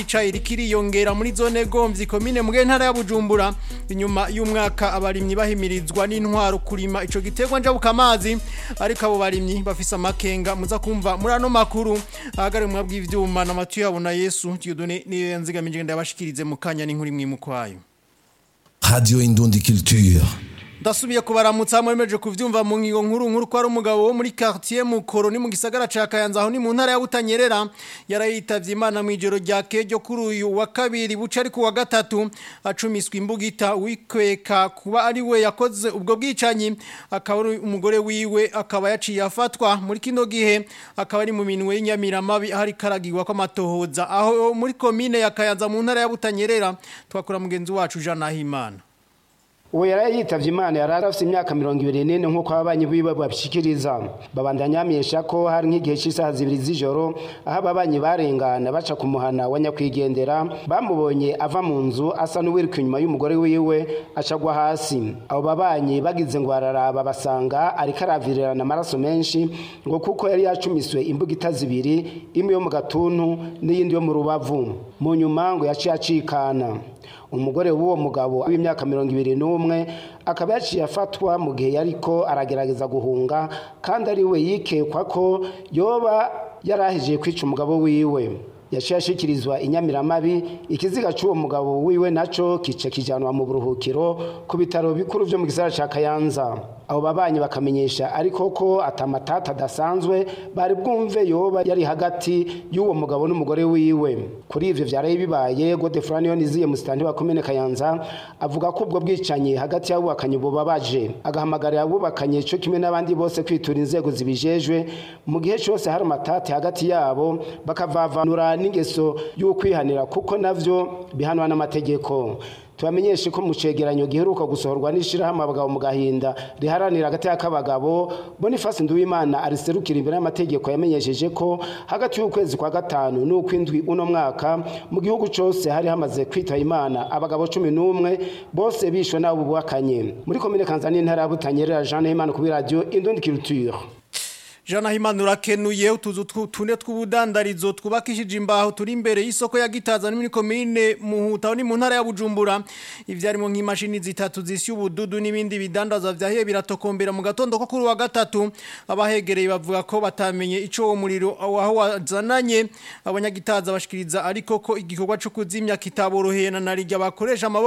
icayi rikiriyongera muri zone gomvyi komine mu ntara ya Bujumbura inyuma y'umwaka abarimyi bahimirizwa n'intwaro kurima ico giterwa njabuka amazi ariko abo barimyi bafise amakenga muza kumva muri ano makuru ahagare mu bw'ivyuma na Matiyo yabona Yesu Dieudonné niyo yanzigamije ndabashikirize mu kanya n'inkuru imwe mu kwayo Radio Indundi Culture. Ndasubiye kubaramutsa mwemeje kuvyumva mu ngigo nkuru nkuru kwa umugabo wo muri quartier Mukoro ni mu gisagara ca Kayanza aho ni mu ntara ya Butanyerera yarayitavye Imana mu ijoro rya kejo kuri uyu wa kabiri buca ari ku wa gatatu acumiswa imbugita wikweka kuba ari we yakoze ubwo bwicanyi akaba umugore wiwe akaba yaciye afatwa muri kino gihe akaba ari mu minwe y'inyamiramabi ahari karagirwa ko amatohoza aho muri komine ya Kayanza mu ntara ya Butanyerera twakora mugenzi wacu Jean Nahimana uwo yari yitavye imana yari arafise imyaka mirongo ibiri n'ine nk'uko ababanyi biwe babishikiriza babandanya bamenyesha ko hari nk'igihe c'isaha zibiri z'ijoro aho ababanyi barengana baca ku muhana wa nyakwigendera bamubonye ava mu nzu asa n'uwiruka inyuma y'umugore wiwe acagwa hasi abo babanyi bagize ngo bararaba basanga ariko aravirirana amaraso menshi ngo kuko yari yacumiswe imbugita zibiri imwe yo mu gatuntu n'iyindi yo mu rubavu mu nyuma ngo yaciye acikana umugore w'uwo mugabo w'imyaka mirongo ibiri n'umwe akaba yaciye afatwa mu gihe yariko aragerageza guhunga kandi ari we yikekwa ko yoba yarahejeje kwica umugabo wiwe yaciye ashikirizwa inyamiramabi ikiziga cy'uwo mugabo wiwe naco kice kijanwa mu buruhukiro ku bitaro bikuru vyo mu gisagara ca Kayanza abo babanyi bakamenyesha ariko ko atamatata adasanzwe bari bwumve yoba yari hagati y'uwo mugabo n'umugore wiwe kuri ivyo vyaraye bibaye Godefroid Niziye musitani wa komine Kayanza avuga ko ubwo bwicanyi hagati y'abubakanye bubabaje agahamagarira abubakanye cyo kimwe n'abandi bose kwitura inzego zibijejwe mu gihe cyose hari amatati hagati yabo bakavavanura n'ingeso y'ukwihanira kuko navyo bihanwa n'amategeko tubamenyeshe ko mu cegeranyo giheruka gusohorwa n'ishirahamwe abagabo mu gahinda riharanira hagati y'akabagabo Boniface Nduwimana ariserukira imbere y'amategeko yamenyesheje ko hagati y'ukwezi kwa gatanu n'ukwindwi uno mwaka mu gihugu cose hari hamaze kwitaba Imana abagabo cumi n'umwe bose bishwe n'abo bubakanye muri komine Kanzani intara ya Butanyerera Jean Nahimana kuri radio Indundi Culture Jana himana urakenuye utuzu tune tw'ubudandarizo twubakishije imbaho turi imbere y'isoko ya Gitaza muri komine Muhuta ni mu ntara ya Bujumbura ivyarimo nk'imashini zitatu zisya ubududu n'ibindi bidandaza vyahiye biratokombera mu gatondo ko kuri wa gatatu abahegereye bavuga ko batamenye ico uwo muriro aho wazananye abanyagitaza bashikiriza ariko ko igikorwa cyo kuzimya kitaboroheye na narijya bakoresha